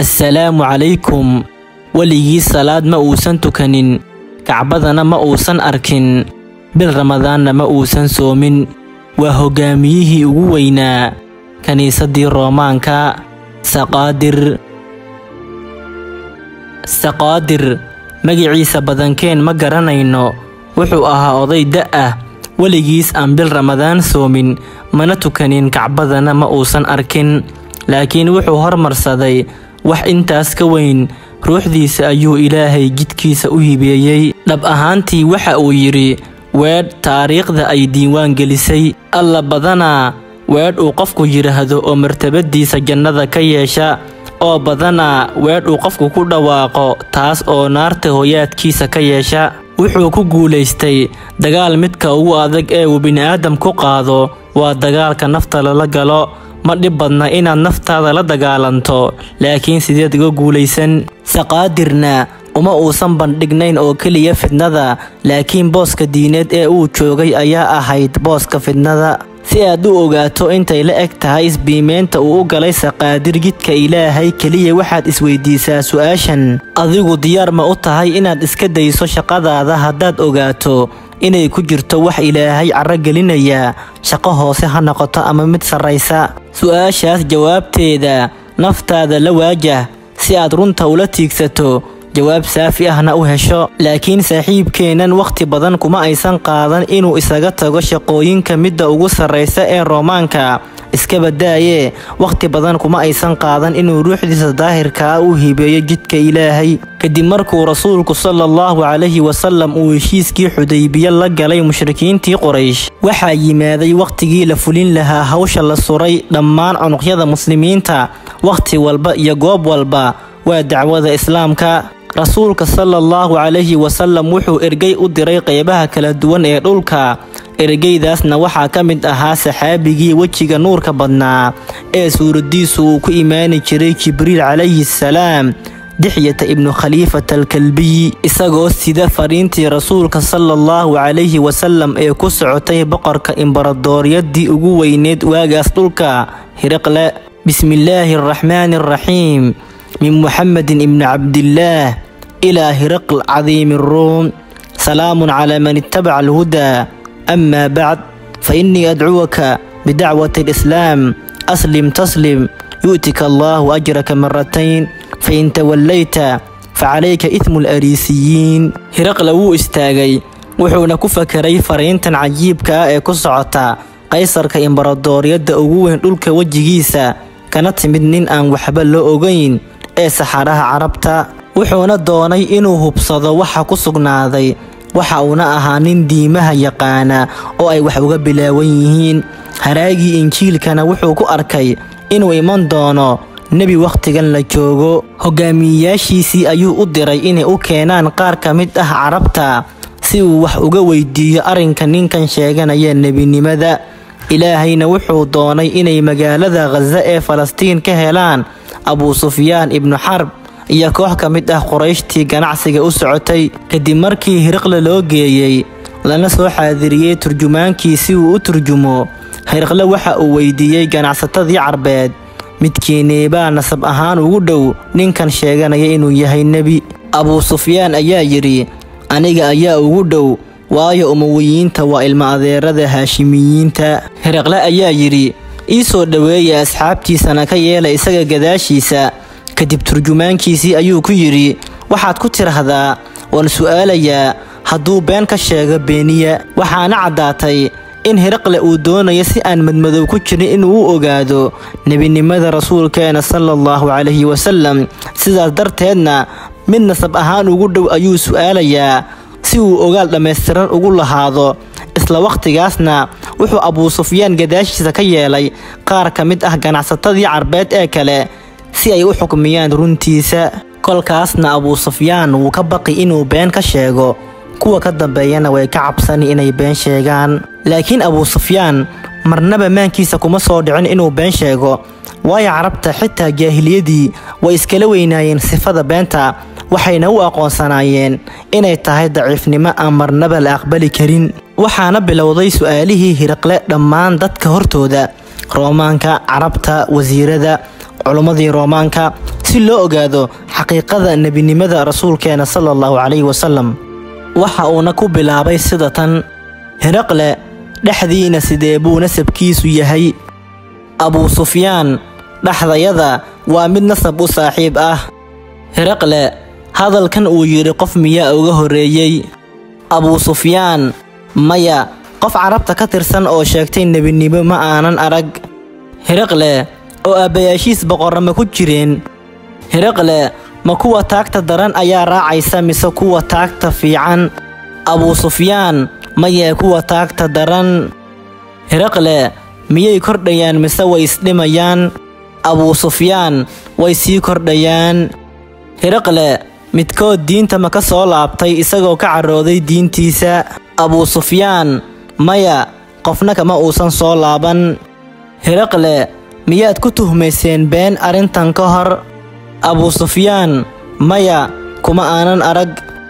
assalaamu calaykum weligii salaad ma uusan tukanin kacbadana ma uusan arkin bil ramadaanna ma uusan soomin waa hoggaamiyihii ugu weynaa kiniisaddii roomaanka saqaadir saqaadir magiciisa badankeen ma garanayno wuxuu ahaa oday da' ah weligiis aan bil ramadaan soomin mana tukanin kacbadana ma uusan arkin laakiin wuxuu hormarsaday wax intaas ka weyn ruuxdiisa ayuu ilaahay jidkiisa u hibeeyey dhab ahaantii waxa uu yidhi weedh taariikhda ay diiwaan gelisay alla badanaa weedh uu qofku yidhaahdo oo martabadiisa jannada ka yeesha oo badanaa weedh uu qofku ku dhawaaqo taas oo naarta hoyaadkiisa ka yeesha wuxuu ku guulaystay dagaal midka ugu adag ee uu bini'aadam ku qaado waa dagaalka nafta lala galo ma dhib badna inaad naftaada la dagaalanto laakiin sideed uga guulaysan saqaadirna uma uusan bandhignayn oo keliya fidnada laakiin booska diineed ee uu joogay ayaa ahayd booska fidnada si aad u ogaato intay la eg tahay isbiimeynta uu u galay saqaadir jidka ilaahay keliya waxaad isweydiisaa su'aashan adigu diyaar ma u tahay inaad iska dayso shaqadaada haddaad ogaato inay ku jirto wax ilaahay carro gelinaya shaqo hoose ha noqoto ama mid sarraysa su'aashaas jawaabteeda naftaada la waajah si aad runta ula tiigsato jawaab saafi ahna u hesho laakiin saaxiibkeennan wakhti badan kuma aysan qaadan inuu isaga tago shaqooyinka midda ugu sarraysa ee roomaanka iska badaaye wakhti badan kuma aysan qaadan inuu ruuxdiisa daahirkaa u hibeeyo jidka ilaahay kadib markuu rasuulku sala allahu calayhi wasallam uu heshiiskii xudaybiye la galay mushrikiintii qoraysh waxaa yimaaday wakhtigii la fulin lahaa hawsha la suray dhammaan cunuqyada muslimiinta wakhti walba iyo goob walba waa dacwada islaamka rasuulka sala allahu calayhi wasallam wuxuu ergey u diray qeybaha kala duwan ee dhulka ergeydaasna waxaa ka mid ahaa saxaabigii wejiga nuurka badnaa ee suuraddiisu uu ku imaani jiray jibriil calayhi salaam dixyata ibnu khaliifata alkalbiyi isagoo sida fariintii rasuulka sala allahu calayhi wasallam ee ku socotay boqorka imbaradooryaddii ugu weyneed waagaas dhulka hiriqle bismillaahi araxmaani araxiim min muxamedin ibni cabdillaah ilaa hiriql cadiimi ruum salaamun calaa man ittabaca alhudaa amaa bacd fa innii adcuwaka bidacwati alislaam aslim taslim yu'tika allaahu ajraka maratayn fain tawallayta facalayka idmu alariisiyiin hiraqle wuu istaagay wuxuuna ku fakeray fariintan cajiibka ah ee ku socota qaysarka imbaradooriyadda ugu weyn dhulka wejigiisa kana timid nin aan waxba loo ogayn ee saxaraha carabta wuxuuna doonay inuu hubsado waxa ku sugnaaday waxa uuna ahaa nin diimaha yaqaana oo ay wax uga bilaawan yihiin haraagii injiilkana wuxuu ku arkay inuu iman doono nebi wakhtigan la joogo hogaamiyeyaashiisii ayuu u diray inay u keenaan qaar ka mid ah carabta si uu wax uga weydiiyo arrinka ninkan sheeganaya nebinimada ilaahayna wuxuu doonay inay magaalada khaza ee falastiin ka helaan abuu sufyaan ibnu xarb iyo koox ka mid ah qorayshtii ganacsiga u socotay kadib markii hiriqle loo geeyey lana soo xaadiriyey turjumaankii si uu u turjumo hiriqle waxa uu weydiiyey ganacsatadii carbeed midkiinii baa nasab ahaan ugu dhow ninkan sheeganaya inuu yahay nebi abuu sufyaan ayaa yidhi aniga ayaa ugu dhow waayo umawiyiinta waa ilma adeerada haashimiyiinta hiriqle ayaa yidhi ii soo dhoweeya asxaabtiisana ka yeela isaga gadaashiisa kadib turjumaankiisii ayuu ku yidhi waxaad ku tidhaahdaa waan su'aalayaa hadduu been ka sheego beeniya waxaana caddaatay in hiriqle uu doonayo si aan madmadow ku jirin inuu u ogaado nebinimada rasuulkeena sala allahu calayhi wasallam sidaas darteedna mid nasab ahaan ugu dhow ayuu su'aalayaa si uu ogaal dhammaystiran ugu lahaado isla wakhtigaasna wuxuu abuu sufyaan gadaashiisa ka yeelay qaar ka mid ah ganacsatadii carbeed ee kale si ay u xukmiyaan runtiisa kolkaasna abuu sufyaan wuu ka baqi inuu been ka sheego kuwa ka dambeeyana way ka cabsani inay been sheegaan laakiin abuu sufyaan marnaba maankiisa kuma soo dhicin inuu been sheego waayo carabta xitaa jaahiliyadii way iskala weynaayeen sifada beenta waxayna u aqoonsanaayeen inay tahay daciifnimo aan marnaba la aqbali karin waxaana bilowday su'aalihii hiriqle dhammaan dadka hortooda roomaanka carabta wasiirada culummadii roomaanka si loo ogaado xaqiiqada nebinimada rasuulkeena sala allahu calayhi wasalam waxa uuna ku bilaabay sida tan hiraqle dhexdiina sidee buu nasabkiisu yahay abuu sufyaan dhexdayada waa mid nasab u saaxiib ah hiraqle hadalkan uu yidhi qof miyaa uga horreeyey abuu sufyaan maya qof carabta ka tirsan oo sheegtay nebinimo ma aanan arag hiraqle oo aabbayaashiis boqorrama ku jireen hiraqle ma kuwa taagta daran ayaa raacaysa mise kuwa taagta fiican abuu sufyaan mayee kuwa taagta daran hiraqle miyay kordhayaan mise way isdhimayaan abuu sufyaan way sii kordhayaan hiraqle midkood diinta ma ka soo laabtay isagoo ka carooday diintiisa abuu sufyaan maya qofna kama uusan soo laaban hiraqle miyaad ku tuhmayseen been arrintan ka hor abuu sufyaan maya kuma aanan arag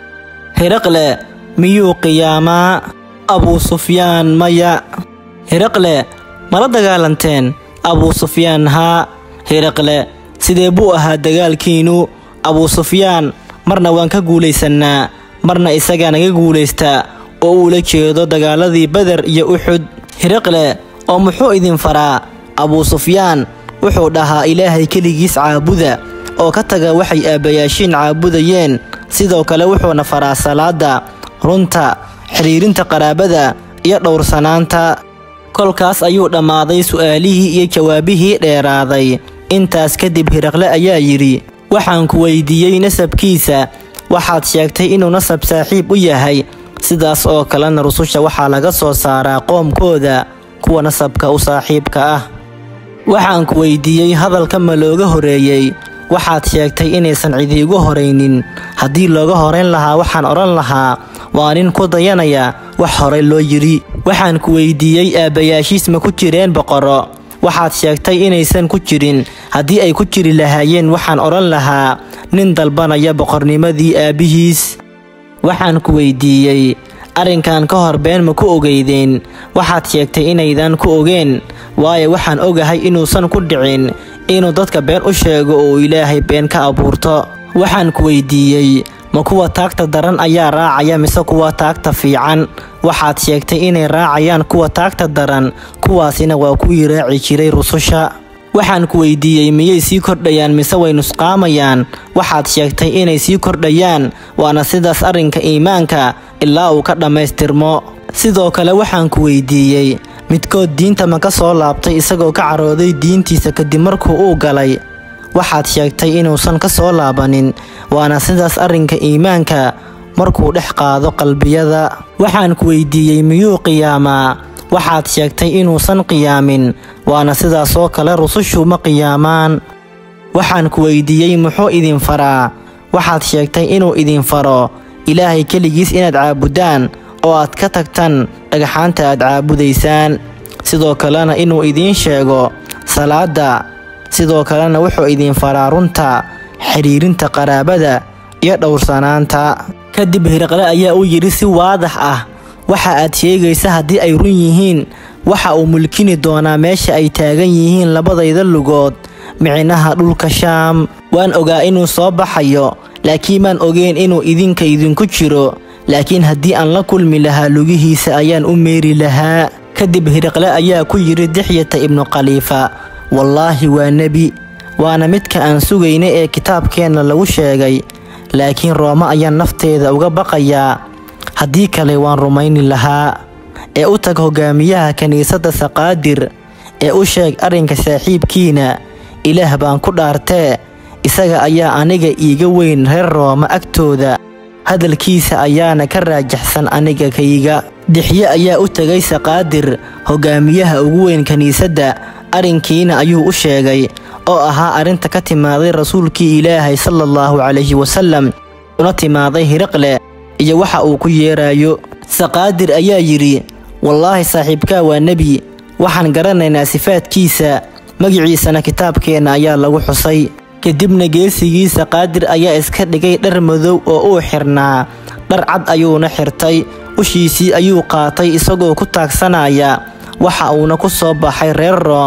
hiraqle miyuu qiyaamaa abuu sufyaan maya hiraqle mala dagaalanteen abuu sufyaan haa hiraqle sidee buu ahaa dagaalkiinnu abuu sufyaan marna waan ka guulaysannaa marna isagaa naga guulaystaa oo uu la jeedo dagaaladii beder iyo uxud hiraqle oo muxuu idin faraa abuu sufyaan wuxuu dhahaa ilaahay keligiis caabuda oo ka taga waxay aabbayaashiin caabudayeen sidoo kale wuxuuna faraa salaadda runta xidhiirinta qaraabada iyo dhowrsanaanta kolkaas ayuu dhammaaday su'aalihii iyo jawaabihii dheeraaday intaas kadib hiraqle ayaa yidhi waxaan ku weydiiyey nasabkiisa waxaad sheegtay inuu nasab saaxiib u yahay sidaas oo kalena rususha waxaa laga soo saaraa qoomkooda kuwa nasabka u saaxiibka ah waxaan ku weydiiyey hadalka ma looga horeeyey waxaad sheegtay inaysan cidiigu horaynin haddii looga horayn lahaa waxaan odhan lahaa waa nin ku dayanaya wax horay loo yidhi waxaan ku weydiiyey aabbayaashiis ma ku jireen boqorro waxaad sheegtay inaysan ku jirin haddii ay ku jiri lahaayeen waxaan odhan lahaa nin dalbanaya boqornimadii aabbihiis waxaan ku weydiiyey arrinkan ka hor been ma ku ogeydeen waxaad sheegtay inaydan ku ogeen waayo waxaan ogahay inuusan ku dhicin inuu dadka been u sheego oo uu ilaahay been ka abuurto waxaan ku weydiiyey ma kuwa taagta daran ayaa raacaya mise kuwa taagta fiican waxaad sheegtay inay raacayaan kuwa taagta daran kuwaasina waa kuwii raaci jiray rususha waxaan ku weydiiyey miyay sii kordhayaan mise way nusqaamayaan waxaad sheegtay inay sii kordhayaan waana sidaas arrinka iimaanka ilaa uu ka dhammaystirmo sidoo kale waxaan ku weydiiyey midkood diinta ma ka soo laabtay isagoo ka carooday diintiisa kadib markuu uu galay waxaad sheegtay inuusan ka soo laabanin waana sidaas arrinka iimaanka markuu dhex qaado qalbiyada waxaan ku weydiiyey miyuu qiyaamaa waxaad sheegtay inuusan qiyaamin waana sidaasoo kale rusushu ma qiyaamaan waxaan ku weydiiyey muxuu idin faraa waxaad sheegtay inuu idin faro ilaahay keligiis inaad caabuddaan oo aad ka tagtan dhagxaanta aad caabudaysaan sidoo kalena inuu idiin sheego salaadda sidoo kalena wuxuu idin faraa runta xidhiirinta qaraabada iyo dhowrsanaanta kadib hiraqle ayaa u yidhi si waadax ah waxa aad sheegaysa haddii ay run yihiin waxa uu mulkini doonaa meesha ay taagan yihiin labadayda lugood micnaha dhulka shaam waan ogaa inuu soo baxayo laakiin maan ogeyn inuu idinka idinku jiro laakiin haddii aan la kulmi lahaa lugihiisa ayaan u meeri lahaa kadib hiraqle ayaa ku yidhi dixyata ibnu khaliifa wallaahi waa nebi waana midka aan sugayna ee kitaabkeenna lagu sheegay laakiin roome ayaan nafteeda uga baqayaa haddii kale waan rumayni lahaa ee u tag hogaamiyaha kiniisadda saqaadir ee u sheeg arrinka saaxiibkiina ilaah baan ku dhaartee isaga ayaa aniga iiga weyn reer roome agtooda hadalkiisa ayaana ka raajaxsan aniga kayga dixye ayaa u tegay saqaadir hogaamiyaha ugu weyn kiniisadda arrinkiina ayuu u sheegay oo ahaa arrinta ka timaaday rasuulkii ilaahay sala allahu calayhi wasallam una timaaday hiraqle iyo waxa uu ku yeerayo saqaadir ayaa yidhi wallaahi saaxiibkaa waa nebi waxaan garanaynaa sifaadkiisa magiciisana kitaabkeenna ayaa lagu xusay kadibna geesigii saqaadir ayaa iska dhigay dhar madow oo uu xirnaa dhar cad ayuuna xirtay ushiisii ayuu qaatay isagoo ku taagsanaya waxa uuna ku soo baxay reer room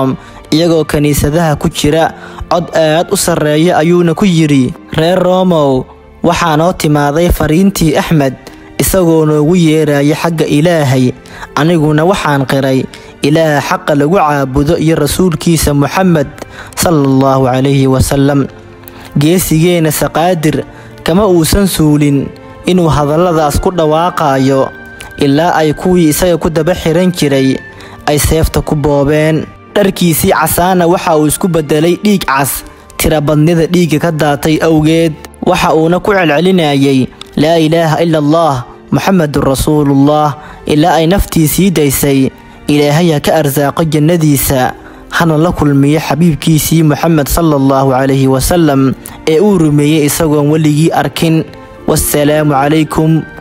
iyagoo kiniisadaha ku jira cod aad u sarreeya ayuuna ku yidhi reer roomow waxaa noo timaaday fariintii axmed isagoo noogu yeeraya xagga ilaahay aniguna waxaan qiray ilaaha xaqa lagu caabudo iyo rasuulkiisa muxamed sala allahu calayhi wasalam geesigeenna saqaadir kama uusan suulin inuu hadalladaas ku dhawaaqaayo ilaa ay kuwii isaga ku daba xiran jiray ay seefta ku boobeen dharkiisii casaana waxa uu isku beddelay dhiig cas tirabadnida dhiigga ka daatay awgeed waxa uuna ku celcelinayay laa ilaaha ila allah muxamedun rasuulullah ilaa ay naftiisii daysay ilaahay ha ka arsaaqo jannadiisa hana la kulmiyo xabiibkiisii moxamed sala allahu calayhi wasalam ee uu rumeeyey isagoon weligii arkin wassalaamu calaykum